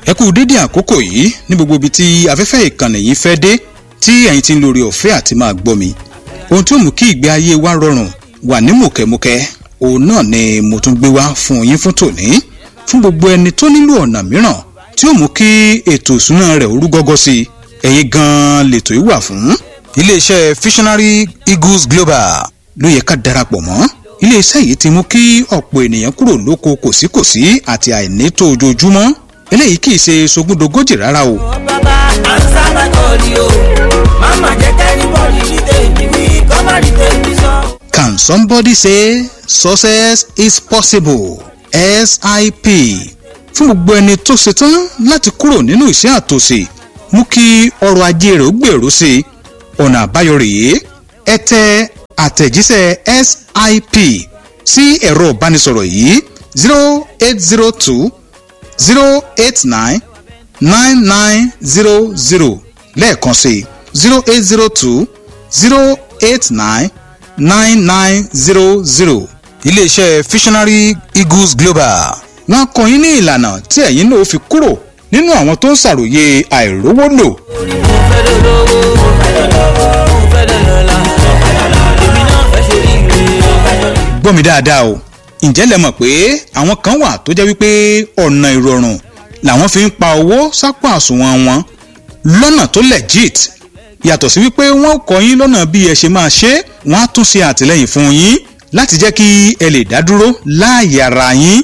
ẹ kú dédé àkókò yìí ní gbogbo ibi tí afẹ́fẹ́ ìkànnì yìí fẹ́ dé tí ẹ̀yin ti ń lórí ọ̀fẹ́ àti máa gbọ́ mi ohun tí ó mú kí ìgbé ayé wa rọrùn wà ní mùkẹ́mùkẹ́ òun náà ni mo tún gbé wá fún yín fún tòní fún gbogbo ẹni tó nílò ọ̀nà mìíràn tí ó mú kí ètò ìsúná rẹ̀ orú gọ́gọ́ sí i ẹ̀yin gan-an lètò yìí wà fún iléeṣẹ́ visionary eagles global ló yẹ ká darapọ̀ mọ́ iléeṣẹ́ yìí ti mú kí ọ̀pọ̀ ènìyàn kúrò lóko kòsíkòsí àti àìnító ojoojúmọ́ eléyìí kì í ṣe sogúndogójì rárá o. bàbá ansa my call o mama jẹ kẹ́rìbọ̀dì ní tèmi wí kọ́má ní tèmi sọ. Can somebody say success is possible? SIP fún gbogbo ẹni tó ṣetán láti kúrò nínú ìṣẹ́ àtòsí mú kí ọrọ̀ ajé rẹ̀ ó gbèrú sí i ọ̀nà àbáyọ rèé ẹ tẹ àtẹ̀jíṣẹ́ SIP sí ẹ̀rọ ìbánisọ̀rọ̀ yìí zero eight zero two zero eight nine nine nine zero zero lẹ́ẹ̀kan sí zero eight zero two zero eight nine nine nine zero zero iléeṣẹ́ visionary eagles global wọ́n kọ́ yín ní ìlànà tí ẹ̀yin náà fi kúrò nínú àwọn tó ń ṣàròyé àìrówó lò orí mo fẹ́ lọ lówó mo fẹ́ lọ lọ́wọ́ mo fẹ́ lọ lọ́la èmi náà fẹ́ ṣe rí ire. gbọ́ mi dáadáa o ǹjẹ́ lẹ mọ̀ pé àwọn kan wà tó jẹ́ wípé ọ̀nà ìrọ̀rùn làwọn fi ń pa owó sápò àsùnwọ̀n wọn lọ́nà tó legit yàtọ̀ sí wípé wọ́n kọ́ yín lọ́nà bí ẹ ṣe máa ṣe wọ́n á tún ṣe àtìlẹ́yìn fún yín láti jẹ́ kí ẹ lè dá dúró láàyè ara yín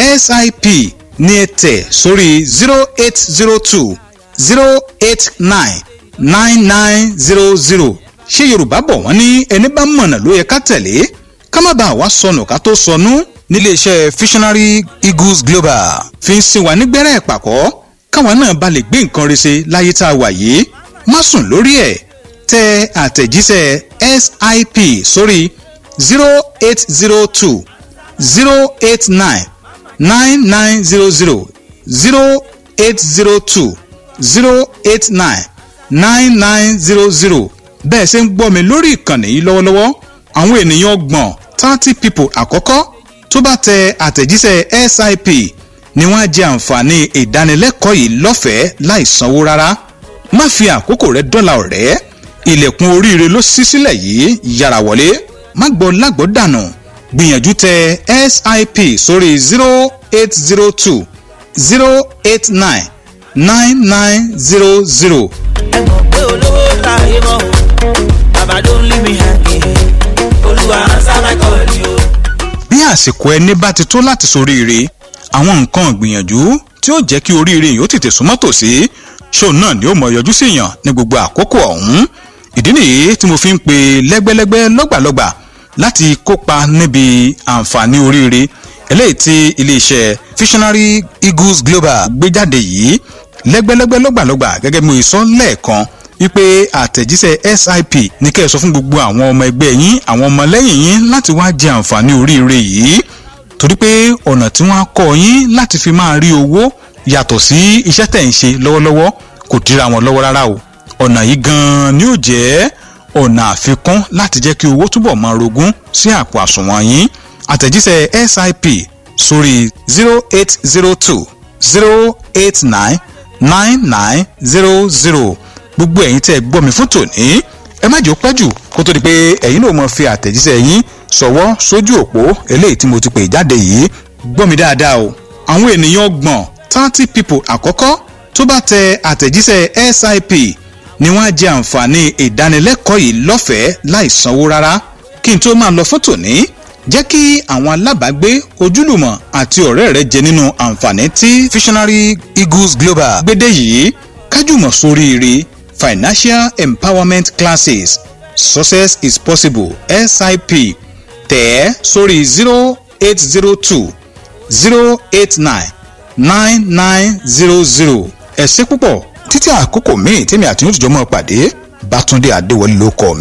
sip ní ẹ tẹ̀ sórí zero eight zero two zero eight nine nine nine zero zero ṣé yorùbá bọ̀ wọ́n ní ẹni bá mọ̀nà ló yẹ ká tẹ̀lé ká má bàa wá sọnù ká tó sọnù níléeṣẹ́ visionary eagles global fi ń sin wa nígbẹ́rẹ́ ìpàkọ́ káwa náà bá lè gbé nǹkan rẹ̀ ṣe láyé tá a wà yìí má sùn lórí ẹ̀ tẹ àtẹ̀jíṣẹ́ sip sórí zero eight zero two zero eight nine nine nine zero zero zero eight zero two zero eight nine nine nine zero zero bẹ́ẹ̀ ṣe ń gbọ́ mi lórí ìkànnì yìí lọ́wọ́lọ́wọ́ àwọn ènìyàn ọgbọ̀n thirty people àkọ́kọ́ tó bá tẹ àtẹ̀jíṣẹ́ sip ni wọ́n á jẹ àǹfààní ìdánilẹ́kọ̀ọ́ yìí lọ́fẹ̀ẹ́ láì sanwó rárá má fi àkókò rẹ dọ́là ọ̀rẹ́ ilẹ̀kùn oríire ló ṣí sílẹ̀ yìí yára wọlé má gbọ́ lágbọ́ dànù gbìyànjú tẹ sip sórí zero eight zero two zero eight nine nine nine zero zero ẹ mọ̀ pé olówó láàyè mọ́ o bàbá ló ń lé mi hàngé olúwa ansa my call o. bí àsìkò ẹni bá ti tó láti soríire àwọn nǹkan ìgbìyànjú tí ó jẹ́ kí oríire yìí ó tètè súnmọ́ tòsí ṣóun náà ni ó mọ yọjú sí yàn ní gbogbo àkókò ọ̀hún ìdí nìyí tí mo fi ń pe lẹ́gbẹ́lẹ́gbẹ́ lọ́gbàlọ́gbà láti kópa níbi àǹfààní oríire eléyìí tí iléeṣẹ́ visionary eagles global gbé jáde yìí lẹ́gbẹ́lẹ́gbẹ́ lọ́gbàlọ́gbà gẹ́gẹ́ bí mo sọ lẹ́ẹ̀kan wípé àtẹ̀jíṣẹ́ sip ní kẹ́ ẹ sọ fún gbogbo àwọn ọmọ ẹgbẹ́ yín àwọn ọmọlẹ́yìn yín láti wá jẹ àǹfààní oríire yìí torí pé ọ̀nà tí wọ́n á kọ́ yín láti fi máa rí owó yàtọ̀ sí iṣẹ́ tẹ̀ ń ṣe lọ́wọ́lọ́wọ́ kò dira wọn lọ́wọ́ rárá o ọ̀nà yìí gan-an ni ó jẹ́ ọ̀nà àfikún láti jẹ́ kí owó túbọ̀ máa rogún sí àpò àsùnwọ̀n yín àtẹ̀jíṣẹ́ sip sórí zero eight zero two zero eight nine nine nine zero zero gbogbo ẹ̀yin tẹ́ ẹ gbọ́ mi fún tòní ẹ má jẹ́ ó pẹ́ jù kó tó di pé ẹ̀yin náà mọ̀ fi àtẹ̀jíṣẹ́ yín ṣọwọ́ sójú òpó eléyìí tí mo ti pè jáde yìí gbọ́ mi dáadáa o àwọn ènìyàn ọgbọ̀n thirty people àkọ́kọ́ tó bá tẹ àtẹ̀jíṣẹ́ sip ni wọ́n á jẹ àǹfààní ìdánilẹ́kọ̀ọ́ yìí lọ́fẹ̀ẹ́ láì sanwó rárá kí n tó máa lọ fún tòní jẹ́ kí àwọn alábàágbé ojúlùmọ̀ àti ọ̀rẹ́ rẹ jẹ nínú àǹfààní tí visionary eagles global gbédè yìí kájùmọ̀ sóríire financial empowerment classes success is possible sip tẹ̀ ẹ́ sórí zero eight zero two zero eight nine nine nine zero zero ẹ ṣé púpọ̀ títí àkókò míì tèmi àti yóò tìjọ́ mọ́ pàdé bátúndé adéwọlé ló kọ́ mi.